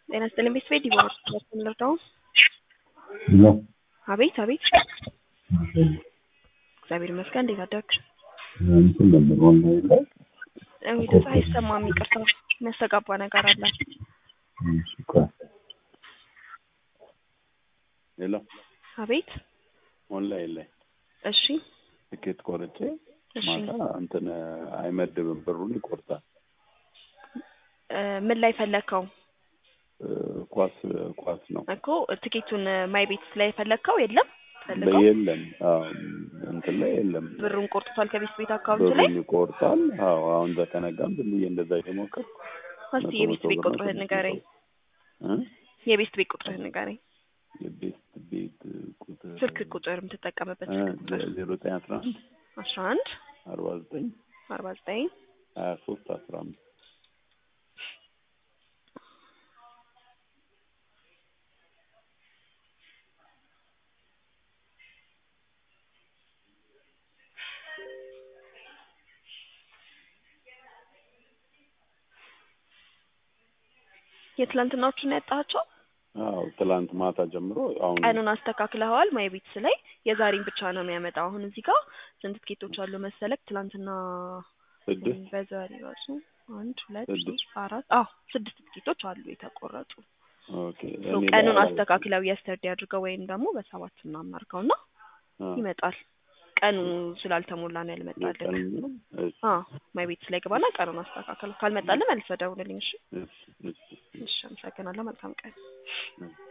ጤና ይስጥልኝ ቤተሰቤ ዲቦራ ልርዳው? ነው አቤት አቤት። እግዚአብሔር ይመስገን። እንዴት አደርክ? እንትን ነበር ኦንላይን ላይ እኔ ድምፅ አይሰማም፣ ይቅርታ። የሚያስተጋባ ነገር አለ። እሺ፣ ቆይ ሌላ አቤት። ኦንላይን ላይ እሺ ትኬት ቆርጬ እሺ። ማታ እንትን አይመድብም፣ ብሩን ይቆርጣል። እ ምን ላይ ፈለግከው እ ኳስ ኳስ ነው እኮ ትኬቱን ማይ ቤት ላይ ፈለግከው? የለም ፈልገው የለም። አዎ እንትን ላይ የለም፣ ብሩን ቆርጥቷል ከቤት ቤት አካውንት ላይ። ብሩን ይቆርጣል። አዎ አሁን በተነጋም ዝም ብዬ እንደዛ እየሞከርኩ እስቲ የቤት ቤት ቁጥርህን ንገረኝ። እ የቤት ቤት ቁጥርህን ንገረኝ። የቤት ቤት ቁጥር ስልክ ቁጥር የምትጠቀምበት ስልክ ቁጥር ዜሮ ዘጠኝ አስራ አንድ አስራ አንድ አርባ ዘጠኝ አርባ ዘጠኝ ሀያ ሶስት አስራ አምስት የትላንትናዎቹን ያጣቸው አዎ ትላንት ማታ ጀምሮ አሁን ቀኑን አስተካክለዋል። ማይ ቤትስ ላይ የዛሬን ብቻ ነው የሚያመጣው። አሁን እዚህ ጋር ስንት ትኬቶች አሉ መሰለክ? ትላንትና ስድስት በዛሬ ራሱ አንድ ሁለት ስድስት። ሶስት አራት አዎ ስድስት ትኬቶች አሉ የተቆረጡ። ኦኬ ሶ እኔ ቀኑን ላይ- አስተካክለው የስተርዴ አድርገው ወይም ደግሞ በሰባት እናማርከው እና አ፣ ይመጣል። ቀኑ ስላልተሞላ ነው ያልመጣልን። የቀን ነው? እሺ፣ አዎ ማይ ቤትስ ላይ ግባና ቀኑን አስተካክለው። ካልመጣልን መልሰህ ደውልልኝ። እሺ እሺ፣ እሺ፣ እሺ። እሺ፣ አመሰግናለሁ። መልካም ቀን። እሺ።